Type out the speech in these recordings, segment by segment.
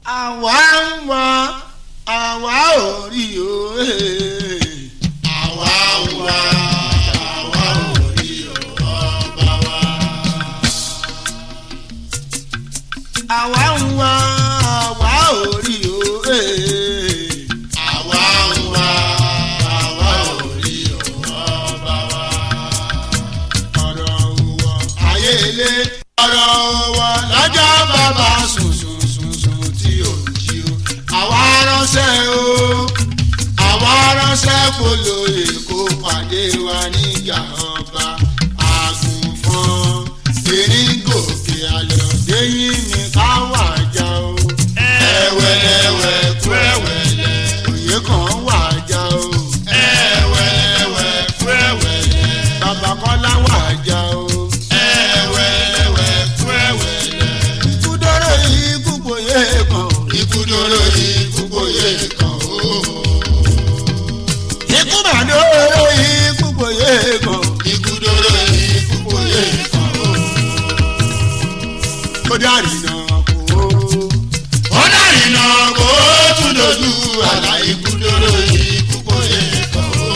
àwa ń wá àwa ò rí o. àwa ń wá àwa ò rí ọba wa. àwa ń wá àwa ò rí o. àwa ń wá àwa ò rí ọba wa. ọ̀rọ̀ òwò ayé ilé ọ̀rọ̀ wa lọ́jọ́ bàbá sùn sùn sùn sùn tí ò jí o. àwa ránṣẹ́ o àwa ránṣẹ́ kó lóye kó pàdé wa nígbà ọba àgùnfọ́n erin gòkè ayọ̀ lẹ́yìn mi ká wà já o. ẹ̀wẹ̀lẹ̀wẹ̀ kú ẹ̀wẹ̀lẹ̀ òye kan wà já o. ẹ̀wẹ̀lẹ̀wẹ̀ kú ẹ̀wẹ̀lẹ̀ bàbá kọ́lá wà já o. ẹ̀wẹ̀lẹ̀wẹ̀ kú ẹ̀wẹ̀lẹ̀. ikú dọ́rọ̀ yìí kúkú yé kan. ikú dóró ikú bóyé kan o. ikú mà dọ́rọ̀ yìí kúkú yé kan. ikú dóró ikú bóyé kan o. ó dárì náà kó. ó dàrí náà kó tún dojú àlà ikú dóró ikú bóyé kan o.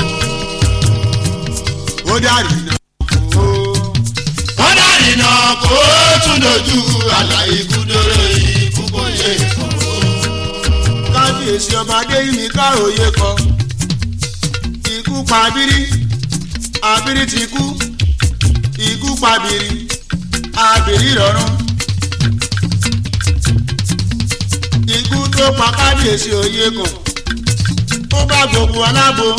ó dárì náà kó. ó dàrí náà kó tún dojú àlà ikú dóró ikú bóyé kan o. kábíyèsí ọba adéyìnmí káòye kọ. ikú pa abiri abiri ti kú ikú pa abiri abiri rọrùn. ikú tó pa kábíyèsí òye kan ó bá gbogbo alábo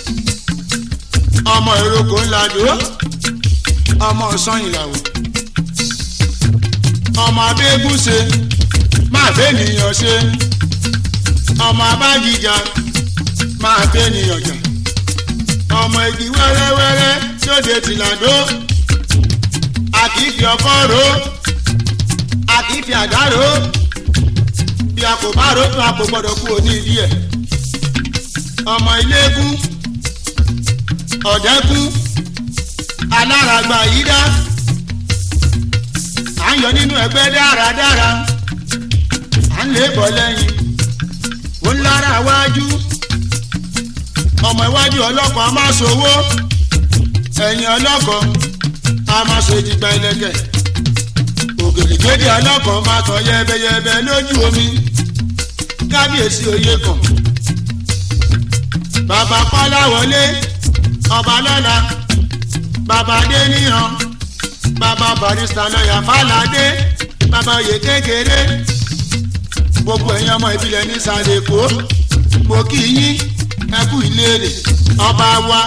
ọmọ ìrókò ńlá dó ọmọ sanyìnláwò ọmọ abẹ́gùn ṣe máa bẹ́ẹ̀ nìyàn ṣe ọmọ abájíjà máa bẹ́ẹ̀ nìyàn jà ọmọ igi wẹ́rẹ́wẹ́rẹ́ lóde tìlàdó àkìfì ọkọ́ ro àkìfì àdá ro bí a kò bá ro tó a kò gbọdọ̀ kú òní ìdí ẹ̀ ọmọ ilégún ọ̀dẹ́kún aláràgbà yìí dá à ń yọ nínú ẹgbẹ́ dáradára à ń lè bọ̀ lẹ́yìn ó ń lára wájú ọmọ iwájú ọlọ́kọ̀ a máa ṣòwò ẹ̀yìn ọlọ́kọ̀ a máa ṣe ìdìgbà ìlẹ̀kẹ̀ ògèdègèdè ọlọ́kọ̀ máa tọ̀ yẹbẹyẹbẹ lójú omi kábíyèsí oyè kan bàbá kọ́lá wọlé ọba lọ́la bàbá adéníyàn bàbá barista lọ́yà fàlàdé bàbá oyè kékeré gbogbo ẹ̀yin ọmọ ìbílẹ̀ ní sàlẹ̀kó mo kí yín ẹ kú ìlérí ọba wa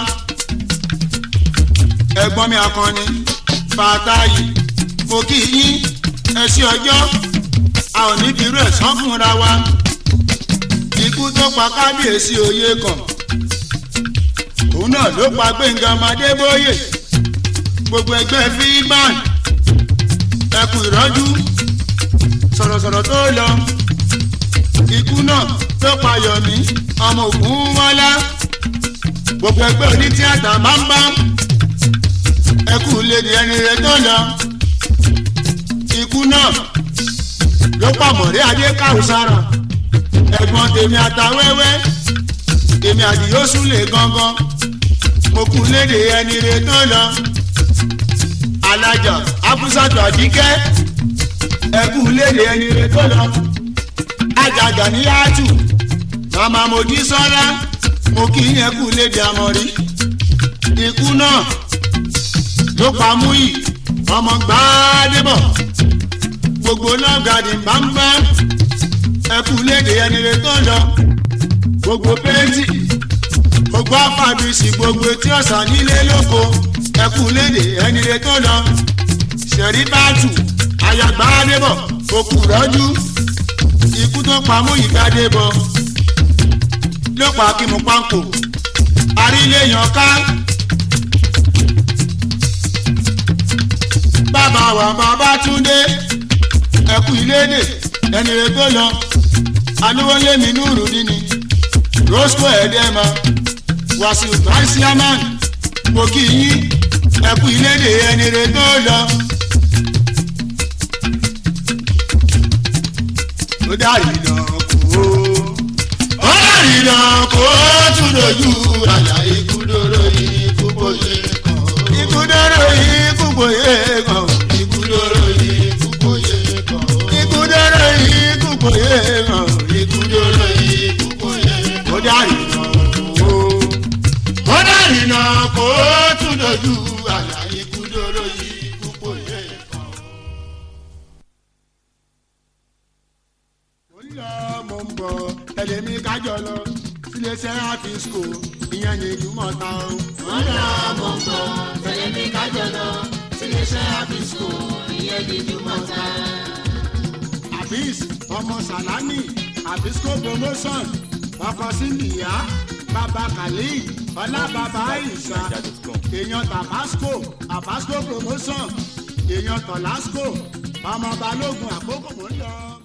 ẹ̀gbọ́n mi akọni fàtáyì mo kí yín ẹ sí ọjọ́ a ò ní bírú ẹ̀ sán fúnra wa ikú tó pa kábíyèsí oyè kan òun náà ló pa gbẹ̀ngàn madébóyè gbogbo ẹgbẹ́ fíìmán ẹ kú ìrọ́jú sọ̀rọ̀sọ̀rọ̀ tó lọ ikú náà tó pa yọ̀mí ọmọ ògún mọ́lá gbogbo ẹgbẹ́ onítìátà bámbám ẹkú lédi ẹni rẹ tó lọ ikú náà ló pa mọ̀rẹ́ adé káwùsára ẹ̀gbọ́n tèmi àtàwẹ́wẹ́ tèmi àdìyó súnlẹ̀ gangan mo kú léde ẹni rẹ tó lọ alájà abúsàtò àdíkẹ́ ẹkú léde ẹni rẹ tó lọ ajaga ní yáàtù màmá mojí sọ́lá mo kì í yẹn kú léde àmọ́rí ikú náà ló pa múyì ọmọ gbàdébọ̀ gbogbo lọ́gàdì bámbá ẹkú léde ẹni rẹ tó lọ gbogbo pẹ́ẹ́tì gbogbo afábísì gbogbo etí ọ̀sán nílé lóko ẹkú léde ẹni rẹ tó lọ ṣẹ̀rí báàtù àyàgbàdébọ̀ òkú rọ́jú ikú tó pa mú ìgbàdé bọ ló pa kí mo pánkò àríléyàn ká bàbá wa bàbá túndé ẹkú ìlédè ẹni rẹ tó lọ alówólémi núrù nínú roscoe ẹdẹmà wàsíù báṣíámán mo kì í yín ẹkú ìlédè ẹni rẹ tó lọ. ó dàrí náà kó. ó dàrí náà kó tún dojú àlà ikú dóró ikú bóyé kan. ikú dóró ikú bóyé kan. ikú dóró ikú bóyé kan. ikú dóró ikú bóyé kan. ikú dóró ikú bóyé kan. ó dàrí náà kó. ó dàrí náà kó tún dojú àlà ikú dóró ikú bóyé kan. mo ń lọ mo ń bọ̀ tẹ̀lé mi kájọ lọ síléeṣẹ́ àfíìsìkò ìyẹn ní ìdúmọ̀ta o. wọ́n lọ mọ̀ ń bọ̀ tẹ̀lé mi kájọ lọ síléeṣẹ́ àbísùkò ìyẹn ní jùmọ̀ta. àfíìs ọmọ sàlámì àfíìsìkò promotion ọkọ síndìyà bàbá kàlí ọlá bàbá àìsà èèyàn tàbásco àbásco promotion èèyàn tọ̀lásco ọmọ balógun àkókò mò ń lọ.